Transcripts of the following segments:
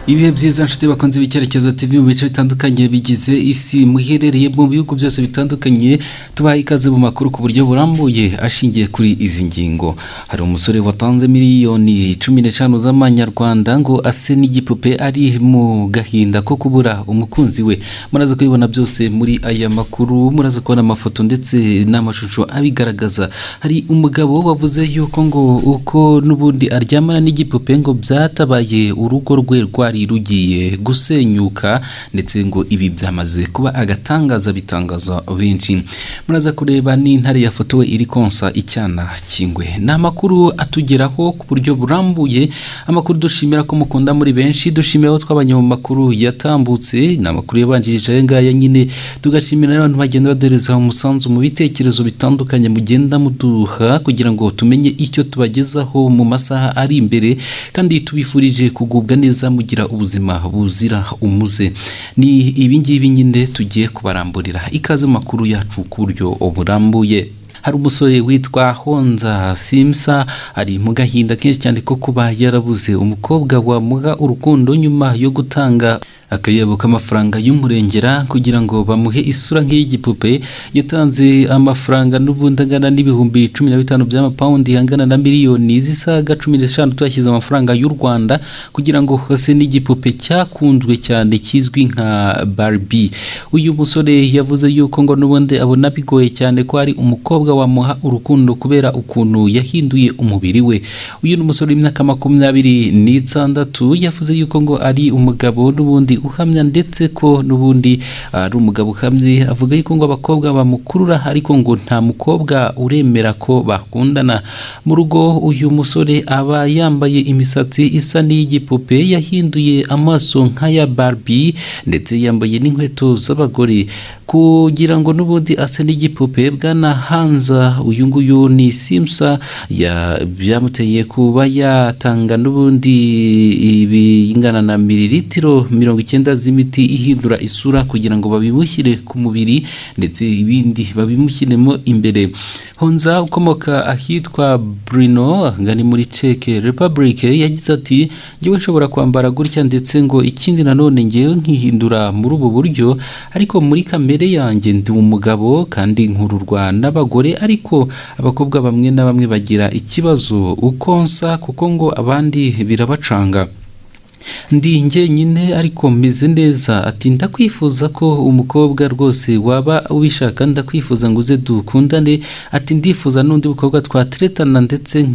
ibihe byiza nshuti bakunze ibicyerekezo TV mu bice bitandukanye bigize isi muherereye mu bihugu byose bitandukanye tubaha ikaze mu makuru ku buryo burambuye ashingiye kuri izi ngingo hari umusore watanze miliyoni cumi n'eshanu z'amanyarwanda ngo ase n'igipupe ari mu gahinda ko kubura umukunzi we muraza kubibona byose muri aya makuru muraza kubona amafoto ndetse n'amashusho abigaragaza hari umugabo wavuze yuko ngo uko n'ubundi aryamana n'igipupe ngo byatabaye urugo rwe rwari rugiye gusenyuka ndetse ngo ibi byamaze kuba agatangaza bitangaza benshi muraza kureba n'intare yafotowe iri konsa icyana kingwe ni amakuru atugeraho ku buryo burambuye amakuru dushimira ko mukunda muri benshi dushimira abo twabanye mu makuru yatambutse ni amakuru yabanjirije aya ngaya nyine tugashimira n'abantu bagenda baduhereza umusanzu mu bitekerezo bitandukanye mugenda muduha kugira ngo tumenye icyo tubagezaho mu masaha ari imbere kandi tubifurije kugubwa neza mugira ubuzima buzira umuze ni ibingibi nyine tugiye kubaramburira ikaze mu makuru yacu ku buryo burambuye hari umusore witwa honza simsa ari mu gahinda kenshi cyane ko kuba yarabuze umukobwa wamuha urukundo nyuma yo gutanga akayabo k'amafaranga y'umurengera kugira ngo bamuhe isura nk'iy'igipupe yatanze amafaranga n'ubundi angana n'ibihumbi cumi na bitanu by'amapawundi angana na miliyoni z'isaga cumi n'eshanu tuyashyize amafaranga y'u rwanda kugira ngo hose n'igipupe cyakunzwe cyane kizwi nka barbi uyu musore yavuze yuko ngo n'ubundi abona bigoye cyane ko ari umukobwa umukobwa wamuha urukundo kubera ukuntu yahinduye umubiri we uyu ni umusore w'imyaka makumyabiri n'itandatu yavuze yuko ngo ari umugabo n'ubundi uhamya ndetse ko n'ubundi ari umugabo uhamye avuga yuko ngo abakobwa bamukurura ariko ngo nta mukobwa uremera ko bakundana mu rugo uyu musore aba yambaye imisatsi isa n'iy'igipupe yahinduye amaso nk'aya barbi ndetse yambaye n'inkweto z'abagore kugira ngo n'ubundi ase n'igipupe bwana hanze uyu nguyu ni simusa byamuteye kuba yatanga n'ubundi ibingana na miriritiro mirongo icyenda z'imiti ihindura isura kugira ngo babimushyire ku mubiri ndetse ibindi babimushyiremo imbere honza ukomoka ahitwa burino ahangana muri ceke repubulike yagize ati ngewe nshobora kwambara gutya ndetse ngo ikindi nanone ngewe nkihindura muri ubu buryo ariko muri kamere yanjye ndi umugabo kandi nkururwa n'abagore ariko abakobwa bamwe na bamwe bagira ikibazo ukonsa kuko ngo abandi birabacanga ndi njyenyine ariko meze neza ati ndakwifuza ko umukobwa rwose waba ubishaka ndakwifuza ngo uze dukundane ati ndifuza n'undi mukobwa twateretana ndetse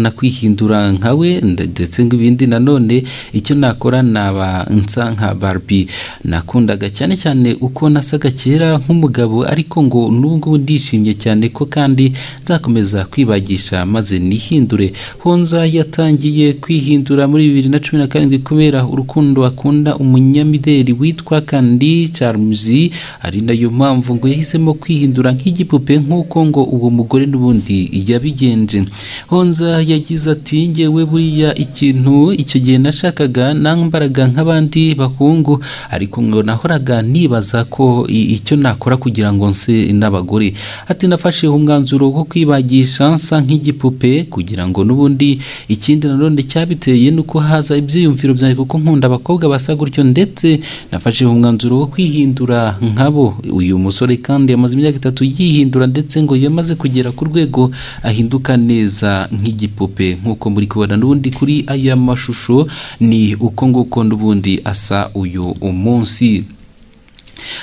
nakwihindura nkawe ndetse ibindi nanone icyo nakora naba nsa nka barbi nakundaga cyane cyane uko nasaga kera nk'umugabo ariko ngo n'ubu ndishimye cyane ko kandi nzakomeza kwibagisha maze nihindure honza yatangiye kwihindura muri bibiri na cumi na karindwi kubera urukundo akunda umunyamideli witwa kandi Charmzi ari nayo mpamvu ngo yahisemo kwihindura nk'igipupe nk'uko ngo uwo mugore n'ubundi yabigenje honza yagize ati ngewe buriya ikintu icyo gihe nashakaga nambaraga nk'abandi bahungu ariko ngo nahoraga nibaza ko icyo nakora kugira ngo nse n'abagore ati nafashe umwanzuro wo kwibagisha nsa nk'igipupe kugira ngo n'ubundi ikindi nanone cyabiteye nuko haza ibyiyumviro byanjye kuko nkunda abakobwa basa gutyo ndetse nafashe umwanzuro wo kwihindura nkabo uyu musore kandi yamaze imyaka itatu yihindura ndetse ngo yamaze kugera ku rwego ahinduka neza nk'igipupe nk'uko muri kubona n'ubundi kuri aya mashusho ni uko nguko n'ubundi asa uyu umunsi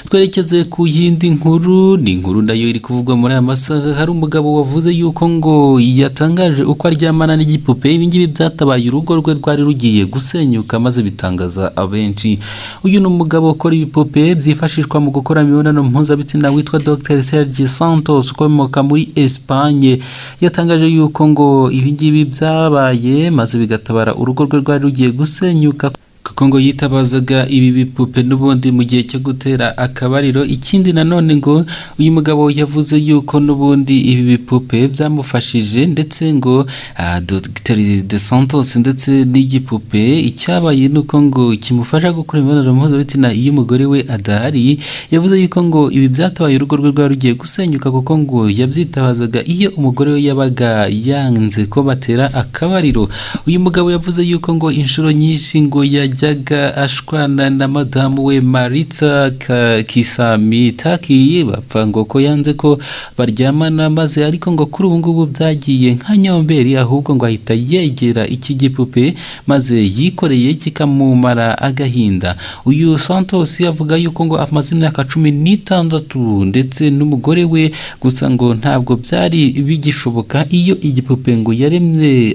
twerekeze ku yindi nkuru ni inkuru nayo iri kuvugwa muri aya masaha hari umugabo wavuze yuko ngo yatangaje uko aryamana n'igipupe ibingibi byatabaye urugo rwe rwari rugiye gusenyuka maze bitangaza abenshi uyu ni umugabo ukora ibipupe byifashishwa mu gukora imibonano mpuzabitsina witwa dr serge santos ukomoka muri esipanye yatangaje yuko ngo ibingibi byabaye maze bigatabara urugo rwe rwari rugiye gusenyuka kuko ngo yitabazaga ibi bipupe n'ubundi mu gihe cyo gutera akabariro ikindi nanone ngo uyu mugabo yavuze yuko n'ubundi ibi bipupe byamufashije ndetse ngo Dr de santos ndetse n'igipupe icyabaye ni uko ngo kimufasha gukora imibonano mpuzabitsina iyo umugore we adahari yavuze yuko ngo ibi byatabaye urugo rwe rwari rugiye gusenyuka kuko ngo yabyitabazaga iyo umugore we yabaga yanze ko batera akabariro uyu mugabo yavuze yuko ngo inshuro nyinshi ngo yajya yajyaga ashwana na madamu we marita Ka- kisami takiyi bapfa ngo ko yanze ko baryamana maze ariko ngo kuri ubu ngubu byagiye nka nyomberi ahubwo ngo ahita yegera iki gipupe maze yikoreye kikamumara agahinda uyu santos avuga yuko ngo amaze imyaka cumi n'itandatu ndetse n'umugore we gusa ngo ntabwo byari bigishoboka iyo igipupe ngo yaremye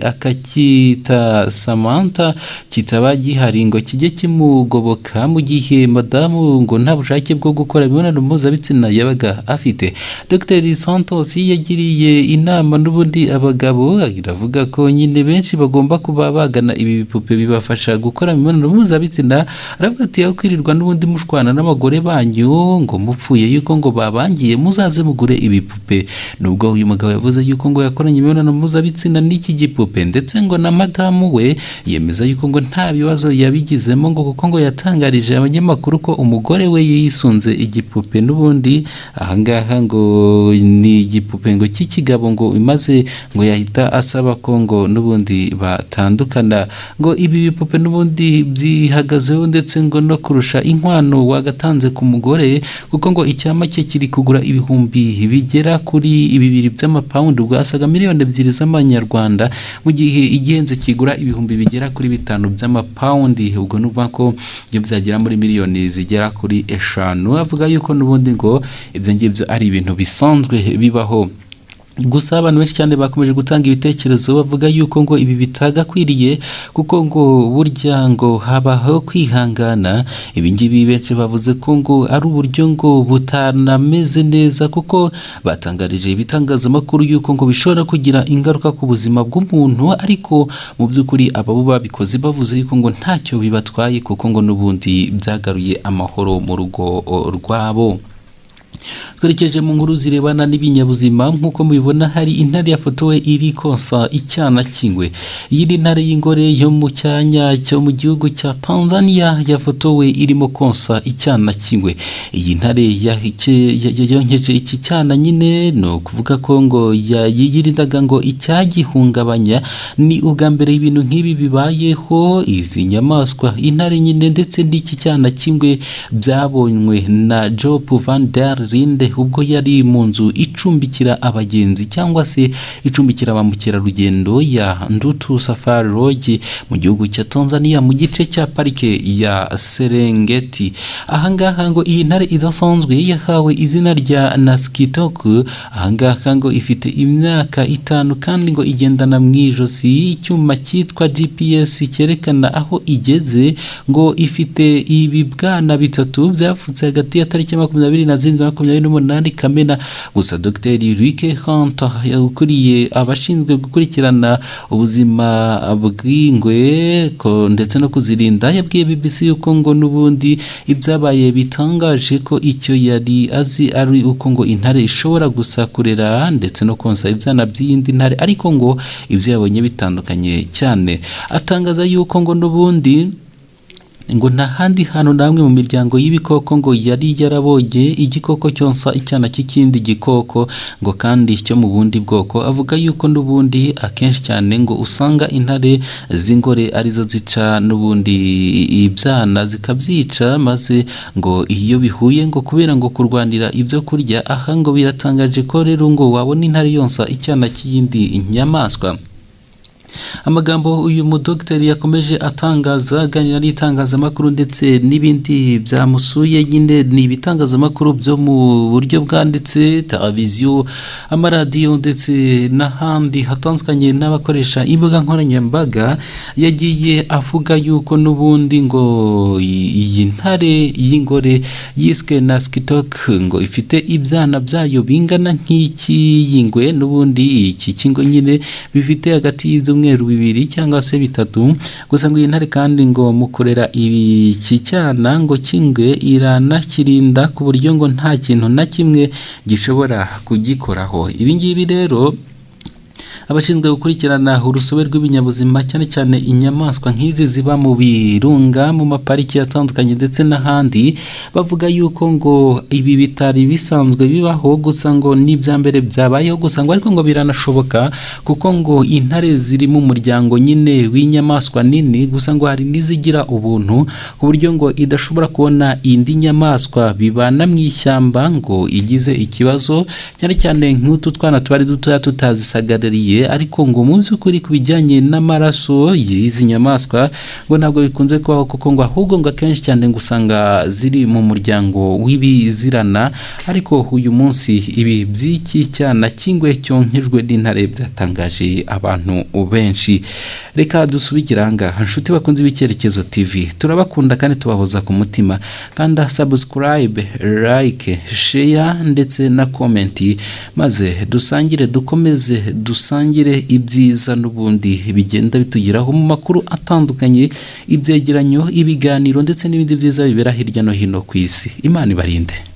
akacyita samantha kitaba gihari ngo kijye kimugoboka mu gihe madamu ngo nta bushake bwo gukora imibonano mpuzabitsina yabaga afite dr santos yagiriye inama n'ubundi abagabo iravuga ko nyine benshi bagomba kuba bagana ibi bipupe bibafasha gukora imibonano mpuzabitsina aravuga ati aho kwirirwa n'ubundi mushwana n'abagore banyu ngo mupfuye yuko ngo babangiye muzaze mugure ibipupe nubwo uyu mugabo yavuze yuko ngo yakoranye imibonano mpuzabitsina n'iki gipupe ndetse ngo na madamu we yemeza yuko ngo nta bibazo yabigizemo ngo kuko ngo yatangarije abanyamakuru ko umugore we yisunze igipupe n'ubundi ahangaha ngo ni igipupe ngo cy'ikigabo ngo imaze ngo yahita asaba ko ngo n'ubundi batandukana ngo ibi bipupe n'ubundi byihagazeho ndetse ngo no kurusha inkwano wagatanze ku mugore kuko ngo icyama cye kiri kugura ibihumbi bigera kuri bibiri by'amapawundi bwasaga miliyoni ebyiri z'amanyarwanda mu gihe igenze kigura ibihumbi bigera kuri bitanu by'amapawundi ubwo ni ukuvuga ko ibyo byagera muri miliyoni zigera kuri eshanu avuga yuko n'ubundi ngo ibyo ngibyo ari ibintu bisanzwe bibaho gusa abantu benshi cyane bakomeje gutanga ibitekerezo bavuga yuko ngo ibi bitagakwiriye kuko ngo burya ngo habaho kwihangana ibi ngibi benshi bavuze ko ngo ari uburyo ngo butanameze neza kuko batangarije ibitangazamakuru yuko ngo bishobora kugira ingaruka ku buzima bw'umuntu ariko mu by'ukuri ababo babikoze bavuze yuko ngo ntacyo bibatwaye kuko ngo n'ubundi byagaruye amahoro mu rugo o, rwabo twerekeje mu nkuru zirebana n'ibinyabuzima nk'uko mubibona hari intare yafotowe iri konsa icyana cy'ingwe iyi ni intare y'ingore yo mu cyanya cyo mu gihugu cya tanzania yafotowe irimo konsa icyana cy'ingwe iyi ntare yahike- ya- ya- yonkeje iki cyana nyine ni ukuvuga ko ngo ya- yirindaga ngo icyagihungabanya ni ubwa mbere ibintu nk'ibi bibayeho izi nyamaswa intare nyine ndetse n'iki cyana cy'ingwe byabonywe na job van der Linde ubwo yari mu nzu icumbikira abagenzi cyangwa se icumbikira ba mukerarugendo ya Ndutu Safari Lodge mu gihugu cya Tanzania mu gice cya parike ya Serengeti ahangaha ngo iyi ntare idasanzwe yahawe izina rya Naskitoku ahangaha ngo ifite imyaka itanu kandi ngo igendana mu ijosi icyuma cyitwa GPS cyerekana aho igeze ngo ifite ibibwana bitatu byavutse hagati ya tariki makumyabiri na zirindwi na makumyabiri n'umunani Kamena gusa Dr Luke Hunter ukuriye abashinzwe gukurikirana ubuzima bw'ingwe ko- ndetse no kuzirinda yabwiye BBC yuko ngo n'ubundi ibyabaye bitangaje ko icyo yari azi ari uko ngo intare ishobora gusa kurera ndetse no konsa ibyana by'iyindi ntare ariko ngo ibyo yabonye bitandukanye cyane atangaza yuko ngo n'ubundi ngo nta handi hantu na hamwe mu miryango y'ibikoko ngo yari yarabonye igikoko cyonsa icyana cy'ikindi gikoko ngo kandi cyo mu bundi bwoko avuga yuko n'ubundi akenshi cyane ngo usanga intare z'ingore arizo zica n'ubundi ibyana zikabyica maze ngo iyo bihuye ngo kubera ngo kurwanira ibyo kurya aha ngo biratangaje ko rero ngo wabona intare yonsa icyana cy'iyindi nyamaswa amagambo uyu mudogiteri yakomeje atangaza aganira n'itangazamakuru ndetse n'ibindi byamusuye nyine ni ibitangazamakuru byo mu buryo bwanditse televiziyo amaradiyo ndetse n'ahandi hatandukanye n'abakoresha imbuga nkoranyambaga yagiye avuga yuko n'ubundi ngo iyi ntare y'ingore yiswe na skitok ngo ifite ibyana byayo bingana nk'iki y'ingwe n'ubundi iki kingo nyine bifite hagati y'ibyumweru bibiri cyangwa se bitatu gusa ngo iyi ntare kandi ngo mu kurera iki cyana ngo cy'ingwe iranakirinda ku buryo ngo nta kintu na kimwe gishobora kugikoraho ibi ngibi rero abashinzwe gukurikirana urusobe rw'ibinyabuzima cyane cyane inyamaswa nk'izi ziba mu birunga mu mapariki atandukanye ndetse n'ahandi bavuga yuko ngo ibi bitari bisanzwe bibaho gusa ngo n'ibya mbere byabayeho gusa ngo ariko ngo biranashoboka kuko ngo intare ziri mu muryango nyine w'inyamaswa nini gusa ngo hari n'izigira ubuntu ku buryo ngo idashobora kubona indi nyamaswa bibana mu ishyamba ngo igize ikibazo cyane cyane nk'utu twana twari dutoya tutazisagarariye ariko ngo mu by'ukuri ku bijyanye n'amaraso y'izi nyamaswa ngo ntabwo bikunze kubaho kuko ngo ahubwo ngo akenshi cyane ngo usanga ziri mu muryango w'ibizirana ariko uyu munsi ibi by'iki cyana cy'ingwe cyonkejwe n'intare byatangaje abantu benshi reka dusubikire ahangaha nshuti bakunze ibicyerekezo tv turabakunda kandi tubahoza ku mutima kanda sabusikarayibe like sheya ndetse na komenti maze dusangire dukomeze dusangire ibyiza n'ubundi bigenda bitugeraho mu makuru atandukanye ibyegeranyo ibiganiro ndetse n'ibindi byiza bibera hirya no hino ku isi imana ibarinde